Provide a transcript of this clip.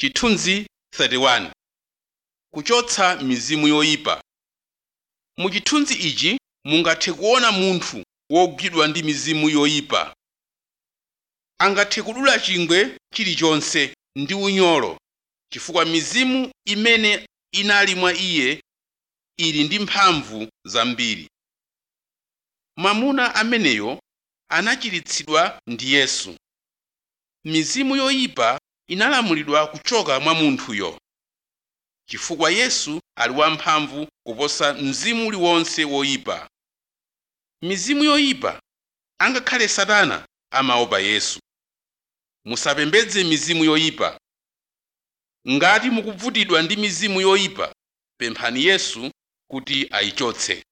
chithunzi 31 kuchotsa mizimu yoyipa mu chithunzi ichi mungathe kuona munthu wogwidwa ndi mizimu yoyipa angathe kudula chingwe chilichonse ndi unyolo chifukwa mizimu imene inali mwa iye ili ndi mphamvu zambiri mwamuna ameneyo anachiritsidwa ndi yesu mizimu yoyipa inalamulidwa kuchoka mwa munthuyo chifukwa yesu ali wamphamvu kuposa mzimu uliwonse woyipa mizimu yoyipa angakhale satana amaopa yesu musapembedze mizimu yoyipa ngati mukuvutidwa ndi mizimu yoyipa pemphani yesu kuti ayichotse